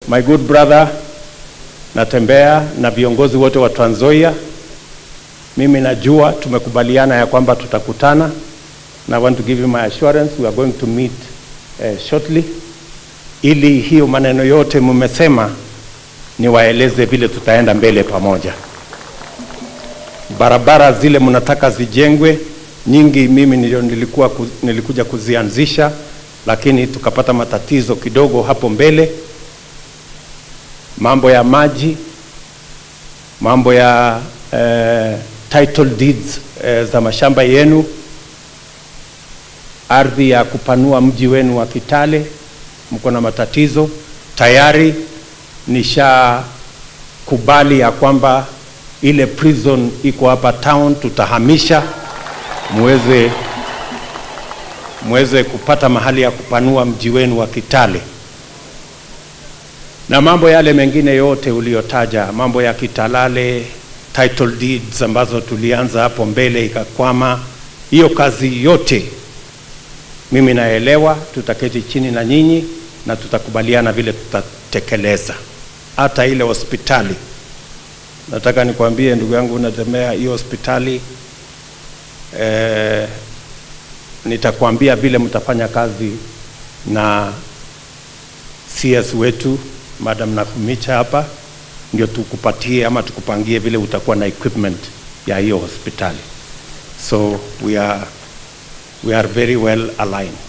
my good brother Natembea na viongozi wote wa Trans Nzoia. Mimi najua tumekubaliana ya kwamba tutakutana na I want to give you my assurance we are going to meet uh, shortly ili hiyo maneno yote mmesema niwaeleze vile tutaenda mbele pamoja. Barabara zile mnataka zijengwe nyingi, mimi ndio nilikuwa ku, nilikuja kuzianzisha, lakini tukapata matatizo kidogo hapo mbele, mambo ya maji, mambo ya eh, title deeds eh, za mashamba yenu, ardhi ya kupanua mji wenu wa Kitale, mko na matatizo tayari. Nishakubali ya kwamba ile prison iko hapa town tutahamisha, muweze muweze kupata mahali ya kupanua mji wenu wa Kitale, na mambo yale mengine yote uliyotaja, mambo ya Kitalale, title deeds ambazo tulianza hapo mbele ikakwama, hiyo kazi yote mimi naelewa, tutaketi chini na nyinyi na tutakubaliana vile tutatekeleza. Hata ile hospitali, nataka nikwambie ndugu yangu Natembea, hiyo hospitali eh, nitakwambia vile mtafanya kazi na CS wetu Madam Nakumicha hapa, ndio tukupatie ama tukupangie vile utakuwa na equipment ya hiyo hospitali. So we are, we are very well aligned.